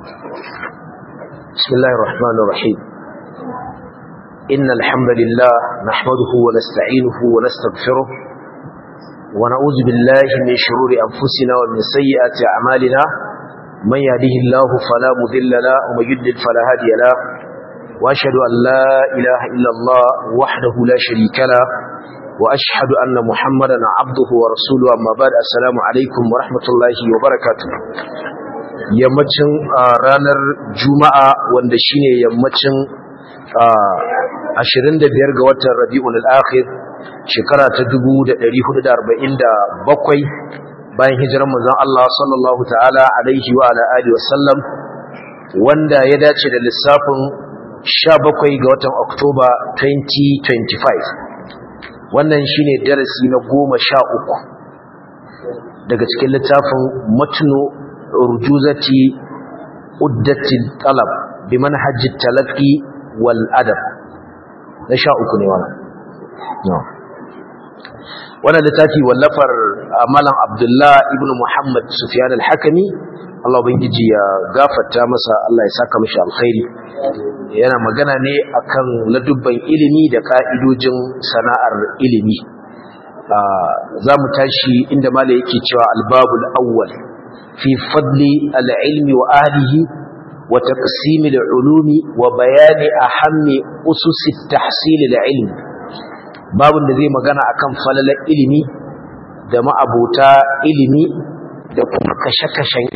بسم الله الرحمن الرحيم إن الحمد لله نحمده ونستعينه ونستغفره ونعوذ بالله من شرور أنفسنا ومن سيئات أعمالنا من يهده الله فلا مذل له ومن يضلل فلا هادي له وأشهد أن لا إله إلا الله وحده لا شريك له وأشهد أن محمدا عبده ورسوله أما بعد السلام عليكم ورحمة الله وبركاته yammacin ranar juma'a wanda shine yammacin 25 ga watan rabi'ul akhir shekara ta 1447 bayan hijirar manzon Allah sallallahu ta'ala alaihi wa ala alihi wasallam wanda ya dace da lissafin 17 ga watan Oktoba 2025 wannan shine darasi na 13 daga cikin littafin matnu rujuzati uddati talab bi manhaji talaqi wal adab na sha uku ne wannan no wannan littafi wallafar malam abdullah ibn muhammad sufyan al-hakimi Allah ubangiji ya gafarta masa Allah ya saka mishi alkhairi yana magana ne akan ladubban ilimi da ka'idojin sana'ar ilimi za mu tashi inda malai yake cewa albabul awwal في فضل العلم وأهله وتقسيم العلوم وبيان أهم أسس التحصيل العلم باب الذي مغانا أكم فلل إلمي دم أبوتا إلمي دم كشكشن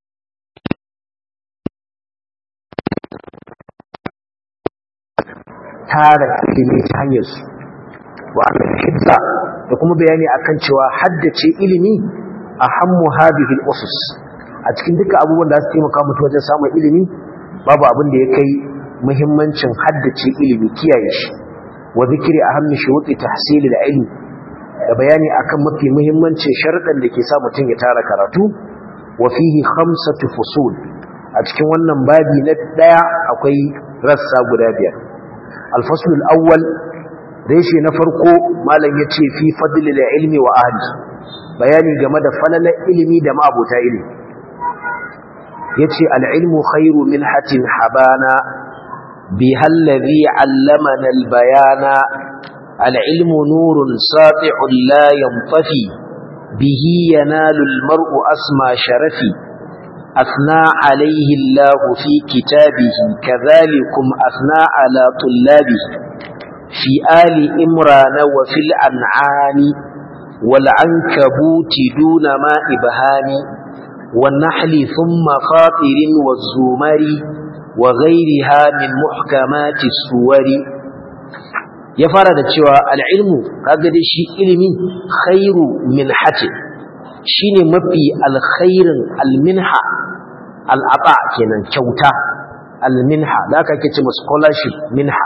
tara ilimi ta hanyar su wa hidda da kuma bayani akan cewa haddace ilimi ahammu hadhihi al-usus a cikin duka abubuwan da su taimaka mutu wajen samun ilimi babu abin da ya kai muhimmancin haddace ilimi kiyaye shi wa zikri ahammi shuruti tahsil al-ilm da bayani akan mafi muhimmancin sharuɗan da ke sa mutum ya tara karatu wa fihi khamsatu fusul a cikin wannan babi na daya akwai rassa guda biyar al-fasl al-awwal reshe na farko malam yace fi fadl al-ilmi wa ahli bayani game da falalar ilimi da ma'abota ilimi yace al-ilmu khairu minhatin habana biha alladhi 'allamana al-bayana al-ilmu nurun sati'un la yantafi bihi yanalu al-mar'u asma sharafi أثنى عليه الله في كتابه كذلكم أثنى على طلابه في آل إمران وفي الأنعام والعنكبوت دون ما إبهام والنحل ثم فاطر والزمر وغيرها من محكمات السور يفرد cewa العلم kaga dai shi ilimi khairu minhati shine mafi alkhairin alminha al'ata kenan kyauta alminha da aka kace scholarship minha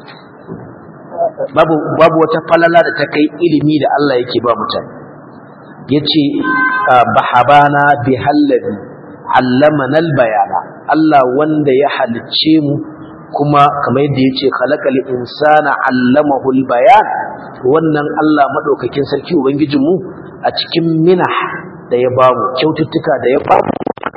babu babu wata falala da ta kai ilimi da Allah yake ba mutane yace bahabana bihallazi allamana albayana Allah wanda ya halicce mu kuma kamar yadda yace khalaqal insana allamahu albayan wannan Allah madaukakin sarki ubangijin mu a cikin minah da ya bamu kyaututtuka da ya bamu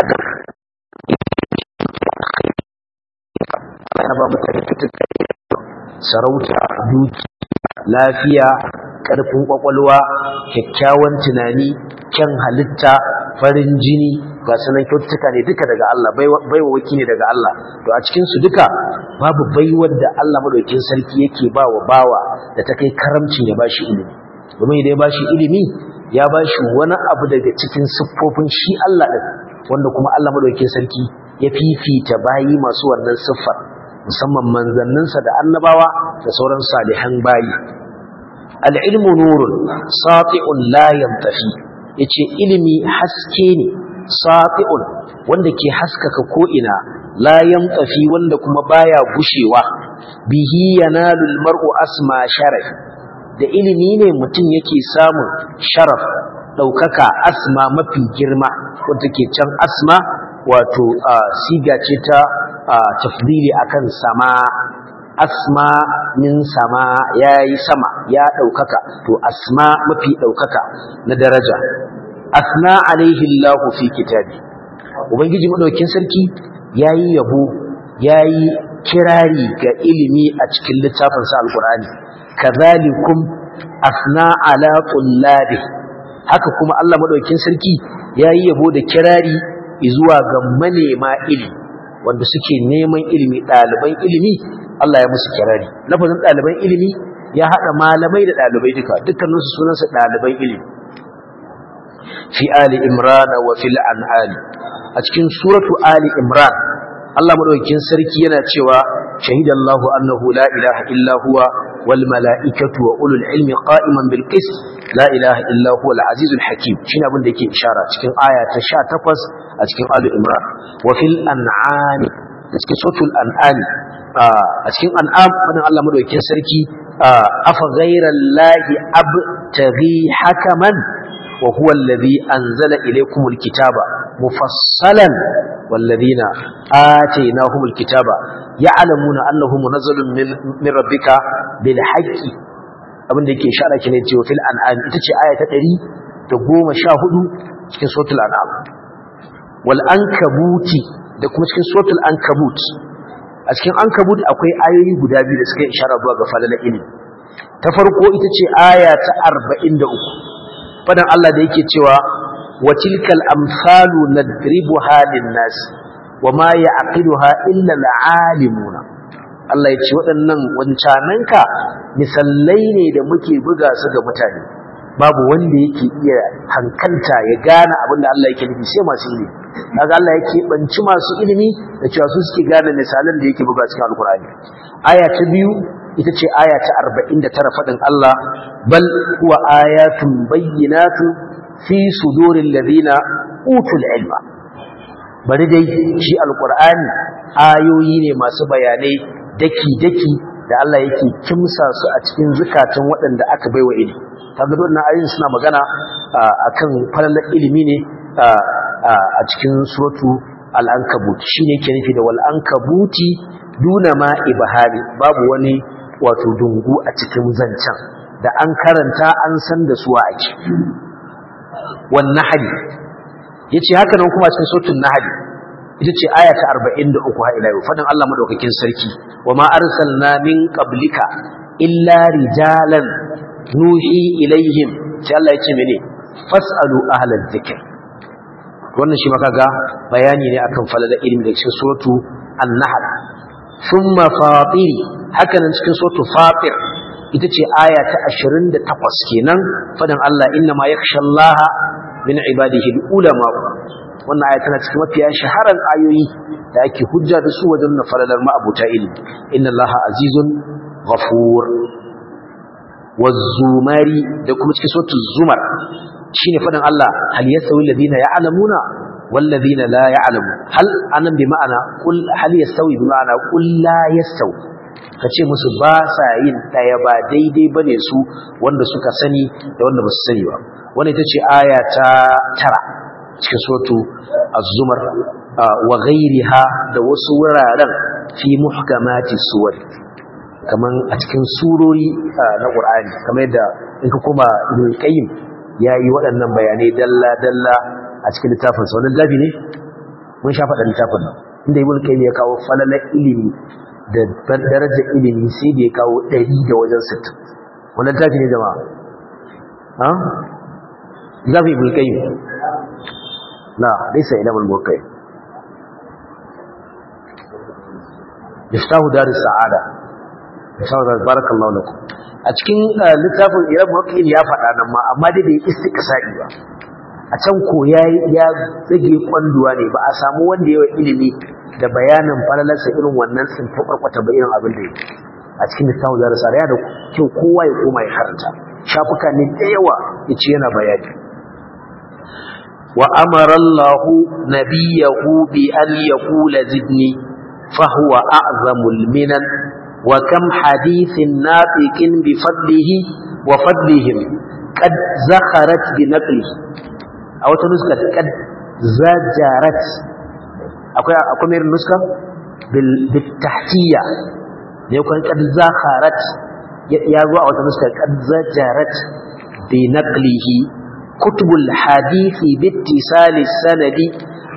ana ba mutane kyaututtuka sarauta duki lafiya ƙarfin ƙwaƙwalwa kyakkyawan tunani kyan halitta farin jini ga sanan kyautuka ne duka daga Allah baiwa waki ne daga Allah to a cikin su duka babu baiwar da Allah madaukakin sarki yake ba wa bawa da ta kai karamcin ya bashi ilimi domin idan ya bashi ilimi ya bashi wani abu daga cikin siffofin shi Allah din wanda kuma Allah madaukakin sarki ya fifita bayi masu wannan siffar musamman manzanninsa da annabawa da sauran salihan bayi al'ilmu nurun sati'un la yantafi yace ilimi haske ne sati'un wanda ke haskaka ko'ina la yantafi wanda kuma baya gushewa bihi yanalu almar'u asma sharaf da ilimi ne mutum yake samun sharaf daukaka asma mafi girma wanda ke can asma wato siga ce ta tafdili akan sama asma min sama yayi sama ya daukaka to asma mafi daukaka na daraja asna alaihi Allah fi kitabi ubangiji madaukin sarki yayi yabo yayi kirari ga ilimi a cikin littafin sa alqur'ani kadhalikum asna ala tullabi haka kuma Allah madaukakin sarki yayi yabo da kirari zuwa ga manema ilimi wanda suke neman ilimi ɗaliban ilimi Allah ya musu kirari lafazin ɗaliban ilimi ya haɗa malamai da ɗalibai duka dukkaninsu sunansa ɗaliban ilimi fi ali imran wa fil an'am a cikin suratu ali imran Allah madaukakin sarki yana cewa shahidallahu annahu la ilaha illa huwa wal mala'ikatu wa ulul ilmi qa'iman bil qist la ilaha illa huwa al azizul hakim shine abin da yake ishara cikin aya ta 18 a cikin ali imran wa fil an'am cikin suratul an'am a cikin an'am wannan Allah madaukakin sarki afa ghayrallahi abtaghi hakaman wa huwa alladhi anzala ilaykumul kitaba mufassalan والذين آتيناهم الكتاب يعلمون أنه منزل من, من ربك بالحق abin da yake ishara ke ne cewa fil an'am ita ce aya ta 114 cikin suratul an'am wal ankabuti da kuma cikin suratul ankabut a cikin ankabut akwai ayoyi guda biyu da suka ishara zuwa ga falala ilimi ta farko ita ce aya ta 43 fadan Allah da yake cewa wa tilkal amsalu nadribuha lin-nas wama ya'qiluha illa al-alimuna Allah ya ce waɗannan wancananka misallai ne da muke buga su ga mutane babu wanda yake iya hankalta ya gane abin da Allah yake nufi sai masu ilimi kaga Allah yake banci masu ilimi da cewa su suke gane misalan da yake buga cikin alkur'ani aya ta biyu ita ce aya ta 49 fadin Allah bal huwa ayatun bayyinatun fi suduril ladina utul ilma bari dai shi alkur'ani ayoyi ne masu bayanai daki daki da Allah yake kimsa su a cikin zukatan waɗanda aka baiwa ilimi kaga wannan ayoyin suna magana akan falalar ilimi ne a cikin suratu al-ankabut shine yake nufi da wal ankabuti duna ma ibahari babu wani wato dungu a cikin zancen da an karanta an san da suwa ake wan nahl yace haka nan kuma cikin suratul nahl ita ce aya ta 43 ha ila yau fadan Allah madaukakin sarki wa ma arsalna min qablika illa rijalan nuhi ilaihim sai Allah ya ce mene fasalu ahlal dhikr wannan shi maka ga bayani ne akan falala ilimi da cikin suratu an-nahl thumma fatir haka nan cikin suratu fatir ita ce aya ta 28 kenan fadan Allah inna ma yakhshallaha min ibadihi ulama wannan aya tana cikin mafiya shaharan ayoyi da ake hujja da su wajen na falalar ma'abuta ilimi inna allaha azizun ghafur wazumari da kuma cikin sautin zumar shine faɗin Allah hal yasawi alladhina ya'lamuna wal ladina la ya'lamu hal anan bi ma'ana qul hal yasawi bi ma'ana qul la yasawi kace musu ba sa yin daya ba daidai bane su wanda suka sani da wanda ba su sani ba wannan ita ce aya ta tara cikin suratu az-zumar wa ghayriha da wasu wuraren fi muhkamati suwar kaman a cikin surori na Qur'ani kamar yadda in ka koma Ibn Qayyim yayi waɗannan bayanai dalla dalla a cikin littafin sa wannan gabi ne mun sha faɗa littafin nan inda Ibn Qayyim ya kawo falalar ilimi da darajar ilimi sai da ya kawo 100 da wajen 60 wannan littafi ne jama'a ha zabi Ibn Qayyim la laysa ila al-muqayyim yaftahu dar as-sa'ada shawara barakallahu lakum a cikin littafin Irab Muqin ya faɗa nan ma amma dai bai istiqsa'i ba a can ko yayi ya zage kwanduwa ne ba a samu wanda yawa ilimi da bayanin falalarsa irin wannan sun ta kwarkwata ba irin abin da yake a cikin littafin da rasara ya da kyau kowa ya koma ya karanta shafuka ne da yawa yace yana bayani wa amara Allah nabiyahu bi an yaqula zidni fa huwa a'zamul minan وكم حديث ناطق بفضله وفضلهم قد زخرت بنقله أو تنسكت قد زجرت أكو مير نسكة بالتحتية يكون قد زخرت يازو أو تنسكة قد زجرت بنقله كتب الحديث باتصال السند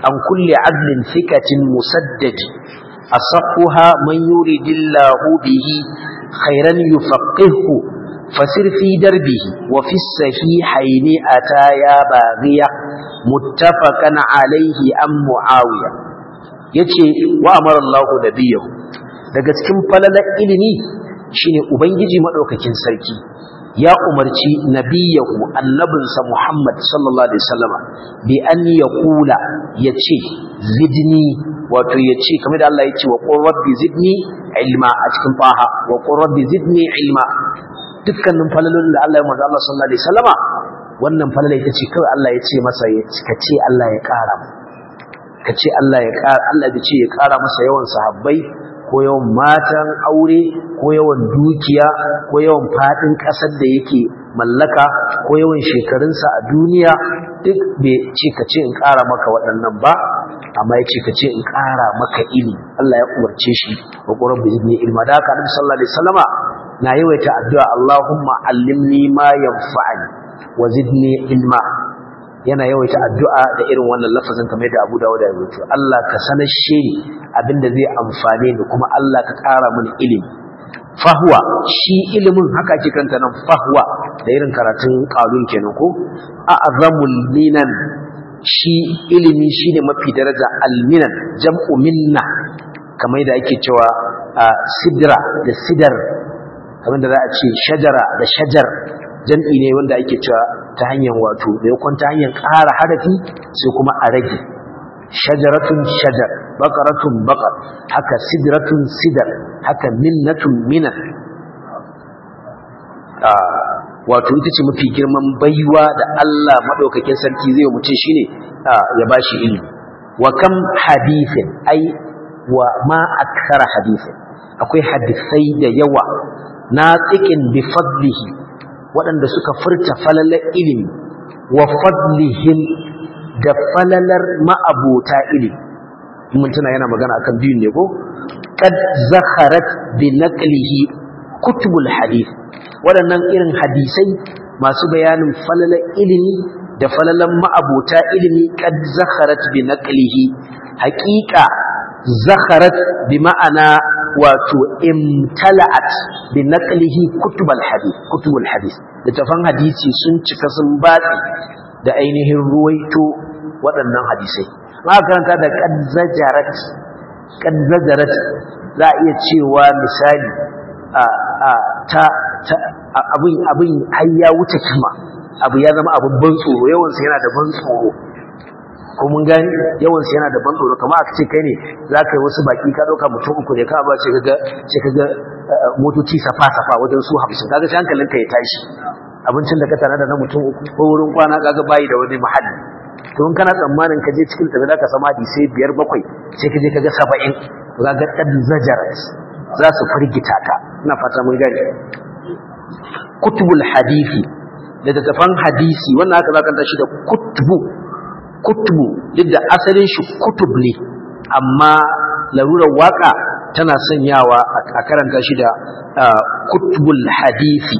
عن كل عدل ثقة مسدد أصحها من يريد الله به خيرا يفقهه فسر في دربه وفي الصحيحين أتايا باغية متفقا عليه أم معاوية yace wa amara Allah nabiyahu daga cikin falalar ilimi shine ubangiji madaukakin sarki ya umarci nabiyahu annabinsa Muhammad sallallahu alaihi wasallama bi an yaqula yace zidni wato yace kamar da Allah yace wa qur rabbi zidni ilma a cikin faha wa qur rabbi zidni ilma dukkanin falalolin da Allah ya manzo Allah sallallahu alaihi wasallama wannan falala ita ce kawai Allah ya ce masa ka ce Allah ya kara ka ce Allah ya kara Allah ya ce ya kara masa yawan sahabbai ko yawan matan aure ko yawan dukiya ko yawan fadin kasar da yake mallaka ko yawan shekarunsa a duniya duk bai ce ka ce in kara maka waɗannan ba amma ya ce ka ce in kara maka ilimi Allah ya umarce shi wa qurab bi idni ilma da haka Annabi sallallahu alaihi wasallama na yawaita addu'a Allahumma allimni ma yanfa'ani wa zidni ilma yana yawaita addu'a da irin wannan lafazin kamar da Abu Dawud ya rubuta Allah ka sanashe ni abinda zai amfane ni kuma Allah ka ƙara mini ilimi fahwa shi ilimin haka ake kanta nan fahwa da irin karatun qalun kenan ko a'zamul minan shi ilimi shine mafi daraja alminan jam'u minna kamar da ake cewa sidra da sidar kamar da za a ce shajara da shajar jam'i ne wanda ake cewa ta hanyar wato da yakon ta hanyar ƙara harafi sai kuma a rage shajaratun shajar bakaratun bakar haka sidratun sidar haka minnatun minan wato ita ce mafi girman baiwa da Allah maɗaukakin sarki zai mutum shine ya ba shi ilimi wa kam hadithin ai wa ma akthara hadithin akwai hadisai da yawa na tsikin bi fadlihi waɗanda suka furta falalar ilimi wa fadlihim da falalar ma'abota ilimi mun tuna yana magana akan biyun ne ko qad zakharat bi naqlihi kutubul hadith waɗannan irin hadisai masu bayanin falalar ilimi da falalar ma'abota ilimi qad zakharat bi naqlihi haqiqa zakharat bi ma'ana wato imtala'at bi naqlihi kutubul hadith kutubul hadith littafan hadisi sun cika sun batsi da ainihin ruwaito waɗannan hadisai ma karanta da kadzajarat kadzajarat za a iya cewa misali a a ta abin abin har ya wuce kima abu ya zama abin ban tsoro yawansa yana da ban tsoro ko mun gani yawan yana da ban tsoro kamar aka ce kai ne za ka yi wasu baki ka ɗauka mutum uku ne ka ba ce kaga ce kaga motoci safa safa wajen su hamsin kaga sai hankalinka ya tashi abincin da ka tana da na mutum uku ko wurin kwana kaga bayi da wani muhalli to in kana tsammanin ka je cikin tafi ka sama sai biyar bakwai sai ka je kaga saba'in to kaga ɗan zajarat za su firgita ka ina fata mun gani kutubul hadisi da tafan hadisi wannan haka za ka tashi da kutubu kutubu duk da asalin shi kutub ne amma larurar waka tana sanyawa a karanta shi da kutubul hadisi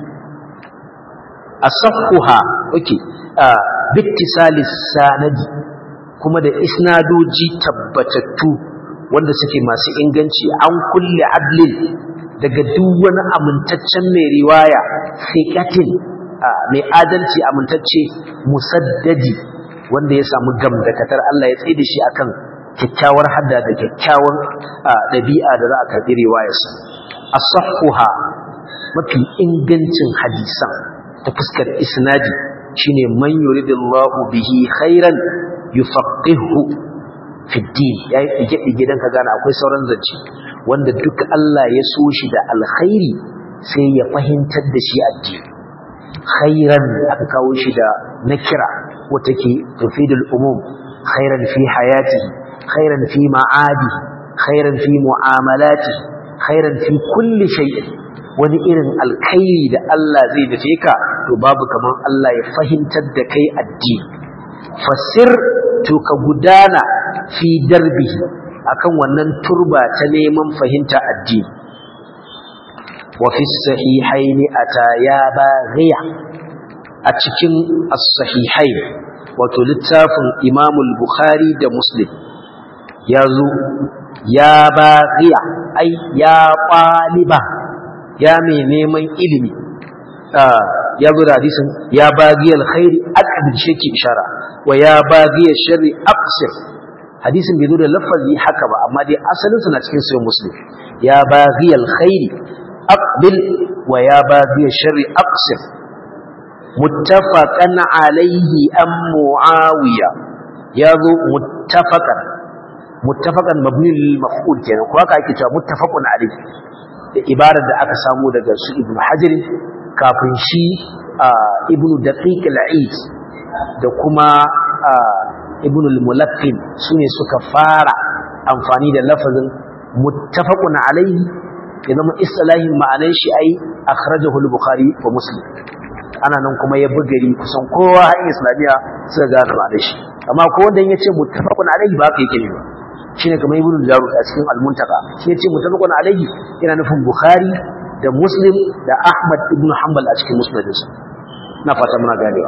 asaffuha okay bittisalis sanadi kuma da isnadoji tabbatattu wanda suke masu inganci an kulle adlin daga duk wani amintaccen mai riwaya fiqatin mai adalci amintacce musaddadi wanda ya samu gamdakatar Allah ya tsaye da shi akan kyakkyawar hadda da kyakkyawar ɗabi'a da za a karɓi riwayarsa asahhuha mafi ingancin hadisan ta fuskar isnadi shine man yuridillahu bihi khairan yufaqihu fi din yayi dige dige dan ka gane akwai sauran zance wanda duk Allah ya so shi da alkhairi sai ya fahimtar da shi addini khairan aka kawo shi da nakira wata ke tufidul umum khairan fi hayatihi khairan fi ma'adi khairan fi mu'amalati khairan fi kulli shay'in wani irin alkhairi da Allah zai dace ka to babu kaman Allah ya fahimtar da kai addini fasir to ka gudana fi darbihi akan wannan turba ta neman fahimta addini wa fi sahihaini ata ya baghiya a cikin as-sahihain wato littafin imamul bukhari da muslim ya zo ya baghiya ai ya ƙwaliba ya mai neman ilimi ya zo da hadisin ya baghiya alkhairi aqbil shaki ishara wa ya baghiya sharri aqsir hadisin bai zo da lafazi haka ba amma dai asalin sa na cikin sahih muslim ya baghiya alkhairi aqbil wa ya baghiya sharri aqsir muttafaqan alayhi am muawiya yazo muttafaqan muttafaqan mabni lil maf'ul kenan ko haka ake cewa muttafaqun alayhi da ibarar da aka samu daga su ibnu hajar kafin shi ibnu daqiq al-eid da kuma ibnu al-mulaqqin sune suka fara amfani da lafazin muttafaqun alayhi ya zama istilahin ma'anar shi ai akhrajahu al-bukhari wa muslim ana nan kuma ya bugari kusan kowa har islamiya suka gane ma'anar shi amma ko wanda yace muttafaqun alayhi ba haka yake ne ba shine kamar ibnu jarud a cikin al-muntaka shi yace muttafaqun alayhi yana nufin bukhari da muslim da ahmad ibn hanbal a cikin musnadinsa na fata muna ganewa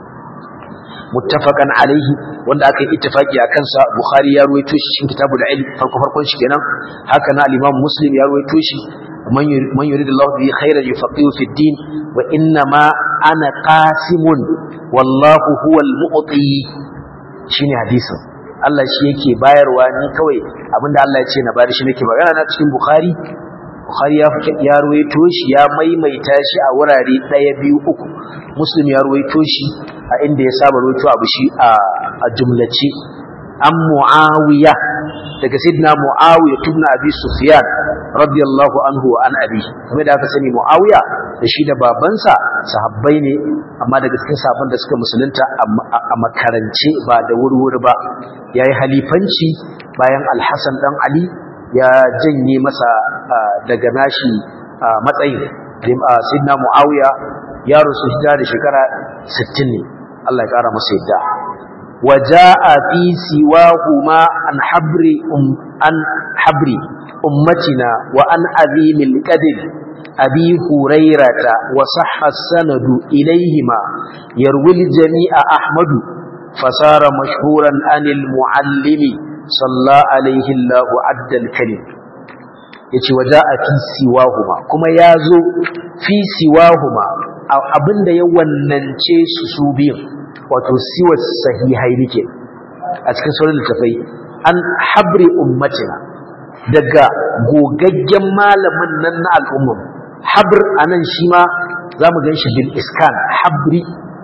muttafaqan alaihi wanda aka yi ittifaki a kansa bukhari ya ruwaito shi cikin kitabul ilm farko farkon shi kenan haka na al-imam muslim ya ruwaito shi man yuridullahu bihi khairan yufaqihu fi din wa inna ma ana qasimun wallahu huwal mu'ti shine hadisin Allah shi yake bayarwa ni kawai abinda Allah ya ce na bari shi nake magana na cikin bukhari bukhari ya ya ruwaito shi ya maimaita shi a wurare ɗaya biyu uku muslim ya ruwaito shi a inda ya saba ruwaito abu shi a jumlace an muawiya daga sidna muawiya tubna abi sufyan radiyallahu anhu wa an abi kuma da aka sani muawiya da shi da babansa sahabbai ne amma daga cikin sahabban da suka musulunta a makarance ba da wurwuri ba yayi halifanci bayan alhassan dan ali ya janye masa daga nashi matsayin sidna muawiya ya rusu hijira da shekara 60 ne Allah ya kara masa yadda waja'a fi siwahuma an habri um an habri ummatina wa an azimil qadr abi hurairata wa sahha sanadu ilayhima yarwil jami'a ahmadu fasara mashhuran anil muallimi salla alaihi Allahu addal kalim yace waja'a fi siwahuma kuma yazo fi siwahuma abinda ya wannance su su biyun wato siwa sahihai nake a cikin sauran littafai an habri ummatina daga gogaggen malamin nan na al'ummar habr anan shi ma zamu ganshi bil iskan habri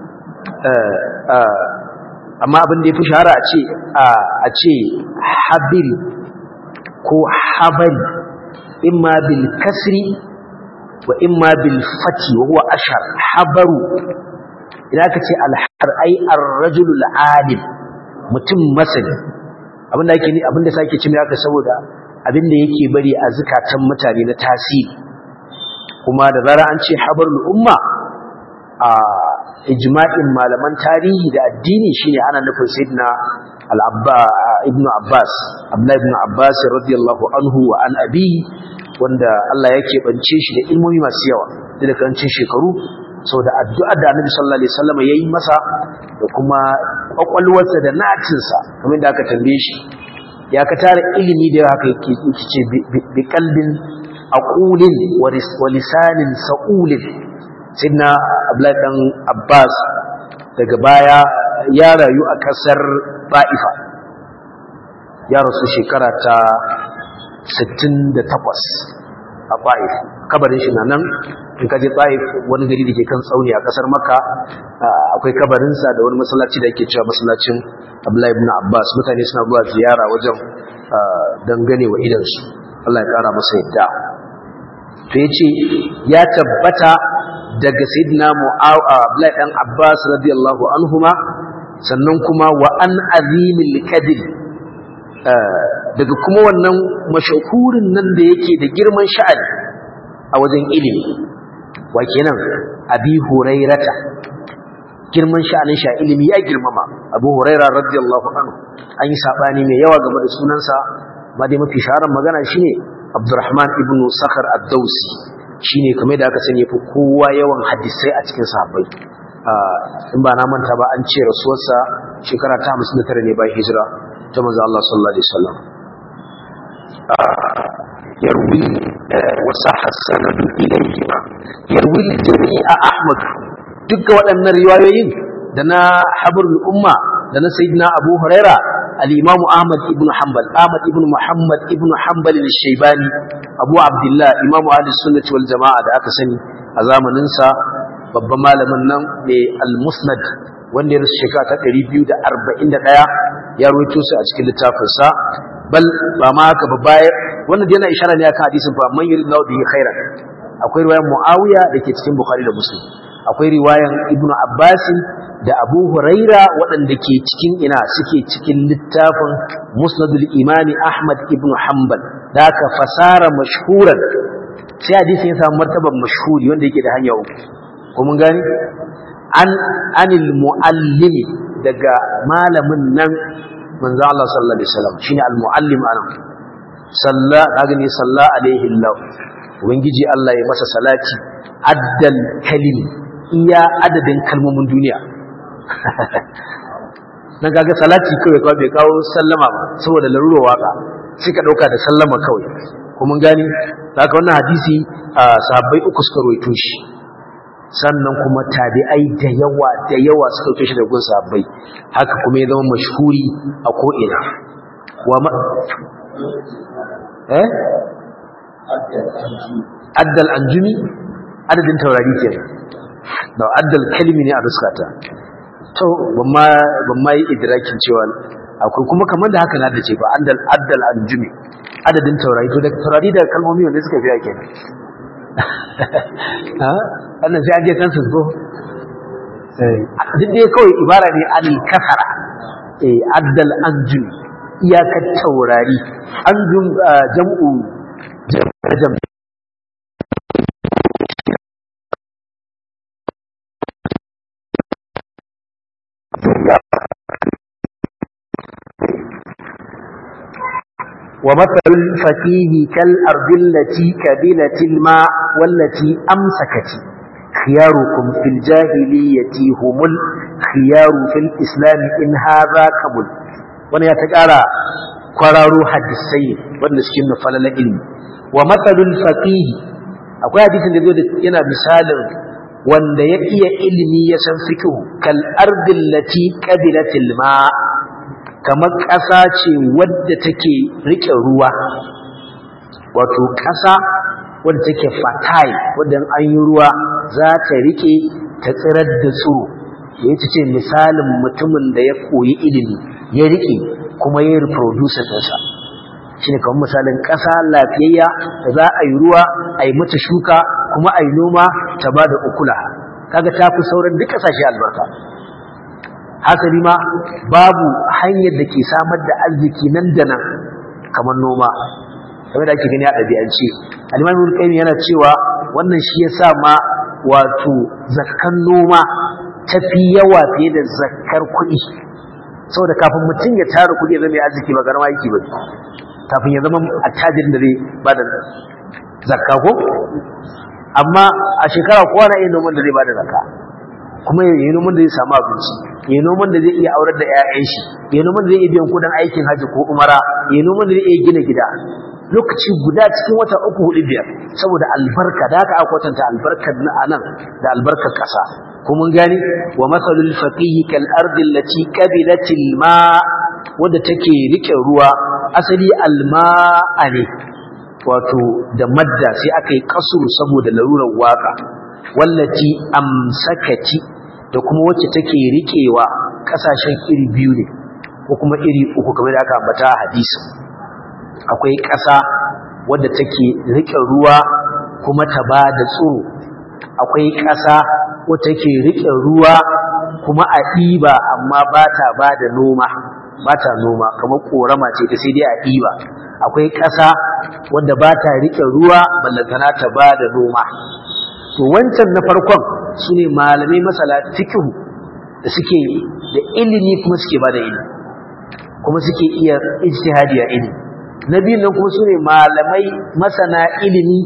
amma abin da ya fi shahara a ce a ce habiri ko habari imma bil kasri wa imma bil fati wa huwa ashar habaru idan aka ce alhar ai ar-rajul al-alim mutum masani abinda yake ni abinda sake cin haka saboda abinda yake bari a zakatan mutane na tasiri kuma da zara an ce habarul umma a ijma'in malaman tarihi da addini shine ana nufin sayyidina al-abba ibn abbas abdullah ibn abbas radiyallahu anhu wa an abi wanda Allah yake bance shi da ilmomi masu yawa da karancin shekaru saboda addu'a da annabi sallallahu alaihi wasallam yayi masa da kuma kwakwalwarsa da natinsa kamar da aka tambaye shi ya ka tara ilimi da haka yake ce bi qalbin aqulin wa lisanin sa'ulin sidna abdullahi dan abbas daga baya ya rayu a kasar ba'ifa ya rasu shekara ta 68 a ba'if kabarin shi na nan in ka je ba'if wani gari da ke kan tsauni a kasar makka akwai kabarinsa da wani masallaci da ake cewa masallacin abdullahi ibn abbas mutane suna zuwa ziyara wajen dangane wa idansu allah ya kara masa yadda to yace ya tabbata daga sayyidina Abdullahi dan Abbas radiyallahu anhuma sannan kuma wa an azimil kadir daga kuma wannan mashahurin nan da yake da girman sha'ani a wajen ilimi wa kenan abi hurairata girman sha'anin sha ilimi ya girmama abu huraira radiyallahu anhu an yi sabani mai yawa game da sunansa ma dai mafi shaharar magana shine Abdurrahman ibn Sakhar ad-Dawsi shine kamar da aka sani yafi kowa yawan hadisai a cikin sahabbai in ba na manta ba an ce rasuwarsa shekara ta 59 ne bayan hijira ta manzo Allah sallallahu alaihi wasallam يروي وصح السند إليهما يروي الجميع أحمد dukkan waɗannan riwayoyin da na habrul umma da na sayyidina Abu Huraira al-Imam Ahmad ibn Hanbal Ahmad ibn Muhammad ibn Hanbal al-Shaybani Abu Abdullah Imam Ahlus Sunnah wal Jama'a da aka sani a zamanin sa babban malamin nan mai al-Musnad wanda ya rasu shekara ta 241 ya rawaito su a cikin littafin sa bal ba ma haka ba baya wannan yana ishara ne akan hadisin fa man yuridullahu bihi khairan akwai riwayar Muawiya dake cikin Bukhari da Muslim akwai riwayan Ibn Abbas da Abu Huraira waɗanda ke cikin ina suke cikin littafin Musnadul Imami Ahmad ibn Hanbal da aka fasara mashhuran sai hadisin ya samu martaban mashhuri wanda yake da hanya uku ko mun gani an anil muallimi daga malamin nan manzo Allah sallallahu alaihi wasallam shine al-muallim anan salla kaga ne salla alaihi Allah ubangiji Allah ya masa salati addal kalimi iya adadin kalmomin duniya nan kaga salati kawai kawai bai kawo sallama ba saboda larurar waka sai ka dauka da sallama kawai kuma gani haka wannan hadisi sahabbai uku suka roito shi sannan kuma tabi'ai da yawa da yawa suka roito shi da gun sahabbai haka kuma ya zama mashhuri a ko ina wa ma eh addal anjumi adadin taurari kenan da addal kalimi ne a ruskata to ban ma yi idrakin cewa akwai kuma kamar da haka na da ce ba addal addal anjumi adadin taurari to da taurari da kalmomi wanda suka fiya kenan ha wannan sai an je kansu ko duk dai kawai ibara ne anil kasara eh addal anjumi iyakar taurari anjum jam'u jam'u ومثل الفقيه كالأرض التي كبلت الماء والتي أمسكت خياركم في الجاهلية هم الخيار في الإسلام إن هذا كمل وانا يتقارى قرارو حدثي وانا سكين فلل علم ومثل الفقيه أقول حديث الذي ينا مثال wanda ya iya ilimi ya san fikihu kal ardil lati qabilatil ma kamar ƙasa ce wadda take rike ruwa wato ƙasa wadda take fatai wadda an yi ruwa za ta rike ta tsirar da tsiro ya ce misalin mutumin da ya koyi ilimi ya rike kuma ya reproduce ɗinsa shi ne kamar misalin ƙasa lafiyayya da za a yi ruwa a yi mata shuka kuma a yi noma ta ba da ukula kaga ta fi sauran duk ƙasashe albarka hasali ma babu hanyar da ke samar da arziki nan da nan kamar noma kamar da ake gani a ɗabi'ance alimamin qayyim yana cewa wannan shi yasa ma wato zakkan noma tafi yawa fiye da zakkar kuɗi saboda kafin mutum ya tara kuɗi ya zama mai arziki ba garma yake ba kafin ya zama attajirin da zai ba da zakka ko amma a shekara kowa na iya noman da zai ba da zakka kuma ya yi noman da zai samu abinci ya yi noman da zai iya aurar da 'ya'yan shi ya yi noman da zai iya biyan kudin aikin hajji ko umara ya yi noman da zai iya gina gida lokaci guda cikin wata uku hudu biyar saboda albarka da aka kwatanta albarkar na anan da albarkar ƙasa kuma gani wa masalul faqihi kal ardi allati qabilatil ma wadda take rike ruwa asali alma'a ne wato da madda sai aka yi kasuru saboda larurar waka wallati amsakati da kuma wacce take riƙewa ƙasashen iri biyu ne ko kuma iri uku kamar da aka ambata a hadisi akwai ƙasa wadda take riƙe ruwa kuma ta ba da tsoro akwai ƙasa wadda take riƙe ruwa kuma a ɗiba amma ba ta ba da noma ba ta noma kamar ƙorama ce ta sai dai a ɗiba akwai ƙasa wadda ba ta riƙe ruwa ballantana ta ba da noma to wancan na farkon su ne malamai masala fikihu da suke da ilimi kuma suke ba da ilimi kuma suke iya ijtihadi a ilimi na biyun nan kuma su ne malamai masana ilimi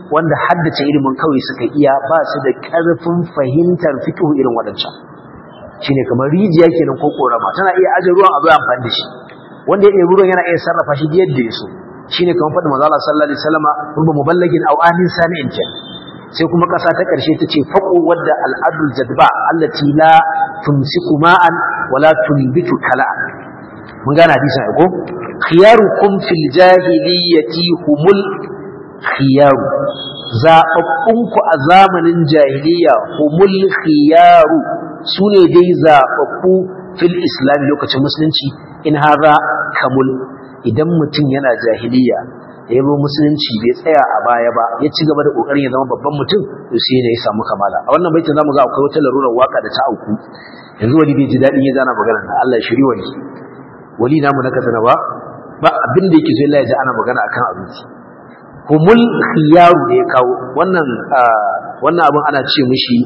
wanda haddace ilimin kawai suka iya ba su da ƙarfin fahimtar fiqh irin wadancan shine kamar rijiya kenan ko korama tana iya aje ruwan a zo amfani da shi wanda ya ɗebi ruwan yana iya sarrafa shi yadda ya so shine kamar faɗin manzo Allah sallallahu alaihi wasallama rubba muballagin aw amin sami'in kenan sai kuma ƙasa ta ƙarshe ta ce faƙo wadda al'adul jadba allati la tumsiku ma'an wala tulbitu kala'an mun gane hadisin ai ko khiyarukum fil jahiliyyati humul khiyaru zababbunku a zamanin jahiliya humul khiyaru sune dai zababbu fil islam lokacin musulunci in haza kamul idan mutum yana jahiliya da ya musulunci bai tsaya a baya ba ya ci gaba da kokarin ya zama babban mutum to sai ne ya samu kamala a wannan baitin zamu ga akwai wata larurar waka da ta auku yanzu wani bai ji dadin ya zana magana na Allah shiri wani wali namu na kasana ba ba abin da yake so Allah ya ji ana magana akan abinci humul khiyaru da ya kawo wannan wannan abin ana ce mishi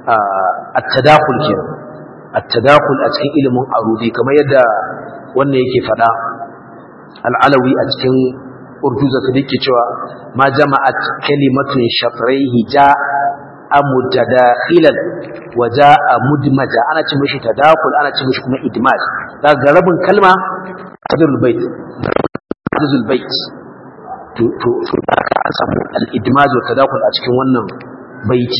at-tadakhul kenan at-tadakhul a cikin ilimin arudi kamar yadda wannan yake fada al-alawi a cikin urduza ta dake cewa ma jama'at kalimatun shatraihi ja amutadakhilan wa jaa mudmaja ana ce mishi tadakul ana ce mishi kuma idmaj daga rabin kalma hadrul bait hadrul bait to to to an samu al idmaj wa tadakul a cikin wannan baiti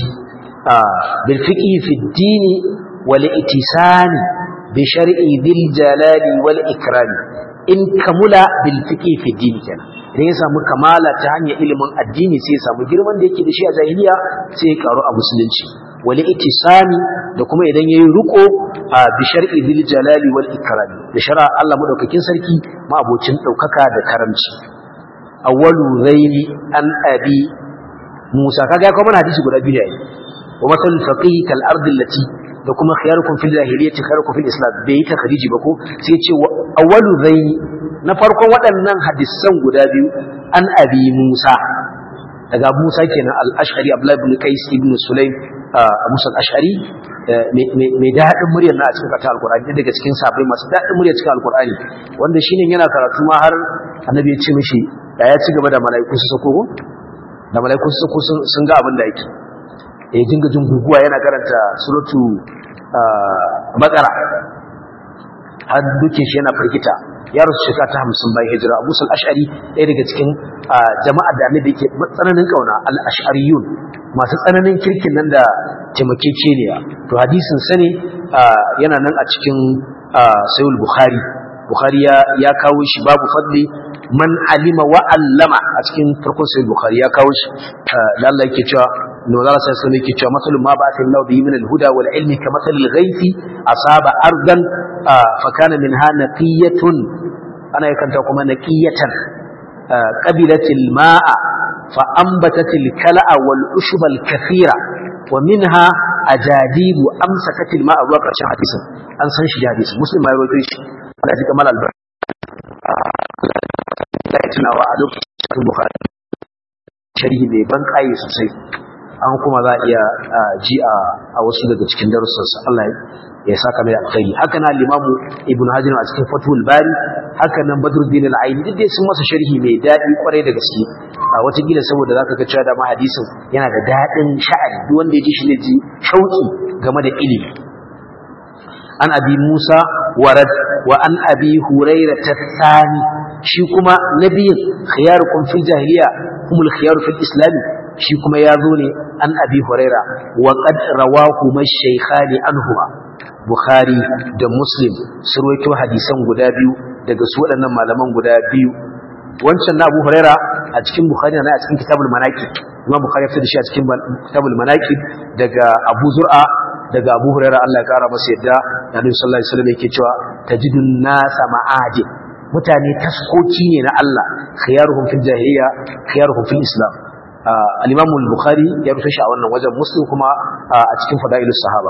bil fiqhi fi ad-din wal itisani bi shar'i dhil jalali wal ikrami in kamula bil fiqhi fi ad-din kenan idan ya samu kamala ta hanyar ilimin addini sai ya samu girman da yake da shi a jahiliya sai ya karu a musulunci wal itisami da kuma idan yayi riko a bi shar'i bil jalali wal ikram da shar'a Allah madaukakin sarki ma abocin daukaka da karamci awwalu zaini an abi Musa kaga kuma hadisi guda biyu ne wa masal faqih kal ardi allati da kuma khiyarukum fil jahiliyyati khairukum fil islam bai ta khadiji ba ko sai ya ce awwalu zaini na farkon waɗannan hadisan guda biyu an abi Musa daga Musa kenan al-Ash'ari Abdullah ibn Qais ibn Sulaim Musa al-Ash'ari mai daɗin muryar na a cikin kata al-Qur'ani daga cikin sabai masu daɗin muryar cikin al-Qur'ani wanda shine yana karatu ma har annabi ya ce mishi da ya ci gaba da mala'iku su sako ko da mala'iku su sako sun ga abin da yake ya dinga jin guguwa yana karanta suratu Baqara har duke shi yana firgita ya rasu shekara ta hamsin bayan hijira abu sal ash'ari ɗaya daga cikin jama'a da annabi yake tsananin kauna al ash'ariyun masu tsananin kirkin nan da taimakekeniya to hadisin sa ne yana nan a cikin sayul bukhari bukhari ya ya kawo shi babu fadli man alima wa allama a cikin farkon sayul bukhari ya kawo shi da Allah yake cewa نوزال صلى الله عليه وسلم يكتشف مثل ما بعث الله به من الهدى والعلم كمثل الغيث أصاب أرضا فكان منها نقية أنا يكن تقوم نقية قبلت الماء فأنبتت الكلأ والأشب الكثيرة ومنها أجاديب أمسكت الماء الواقع شان حديثا أن سنش حديث مسلم ما يقول فيش ولا كمال البر لا يتناوى أدوك البخاري شريه بيبان قاي سوسي an kuma za a iya ji a wasu daga cikin darussansa Allah ya saka mai alkhairi haka na limamu ibnu hajar a cikin fatul bari haka nan badruddin al-aini duk dai sun masa sharhi mai dadi kwarai da gaske a wata gila saboda zaka ga cewa da ma hadisin yana da dadin sha'ani duk wanda ya ji shi ne ji shauki game da ilimi an abi musa warad wa an abi hurairah tathani shi kuma nabiyin khiyarukum fil jahiliya humul khiyaru fil islam shi kuma ya zo ne an abi huraira wa qad rawahu mashaykhani anhuma bukhari da muslim su rawaito hadisan guda biyu daga su waɗannan malaman guda biyu wancan na abu huraira a cikin bukhari na a cikin kitabul manaqib imam bukhari ya fitar da shi a cikin kitabul manaqib daga abu zur'a daga abu huraira Allah ya kara masa yadda nabi sallallahu alaihi wasallam yake cewa tajidun nasa ma'adin mutane taskoki ne na Allah khiyaruhum fil jahiliya khiyaruhum fil islam al-imam al-bukhari ya rufe shi a wannan wajen muslim kuma a cikin fadailus sahaba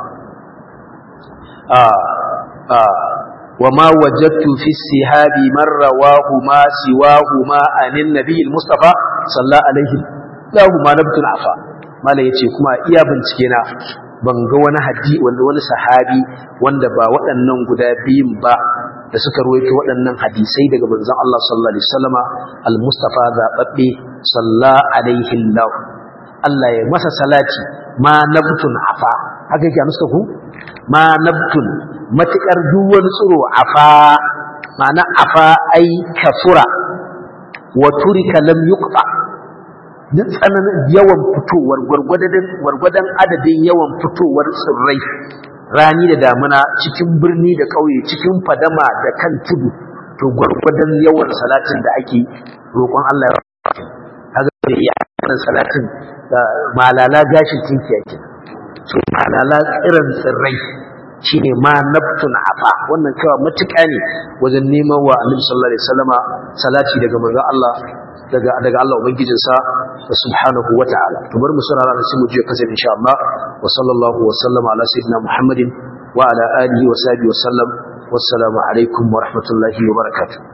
وما وجدت في السهاب من رواه ما سواه ما عن النبي المصطفى صلى الله عليه له ما نبت عفا mala yace kuma iya bincike na ban ga wani hadisi wanda wani sahabi wanda ba waɗannan guda biyun ba da suka ruwaito waɗannan hadisai daga manzon Allah sallallahu alaihi wasallama al-mustafa zababbe sallallahu alaihi Allah Allah ya masa salati ma nabtun afa haka yake anuska ku ma nabtun matukar duk wani tsiro afa ma'ana afa ai kafura wa turika lam yuqta duk tsananin yawan fitowar gwargwadon adadin yawan fitowar tsirrai rani da damuna cikin birni da ƙauye cikin fadama da kan tudu to gwargwadon yawan salatin da ake roƙon Allah ya kaga da iya wannan salatin da malala gashin tinki yake so malala tsiran tsirrai shine ma naftun afa wannan cewa matuƙa ne wajen neman wa Annabi sallallahu alaihi wasallama salati daga manzon Allah daga daga Allah ubangijinsa wa subhanahu wa ta'ala to bari mu saurara da sai mu je kasa insha Allah wa sallallahu wa sallama ala sayyidina Muhammadin wa ala alihi wa sahbihi wa sallam wassalamu alaikum wa rahmatullahi wa barakatuh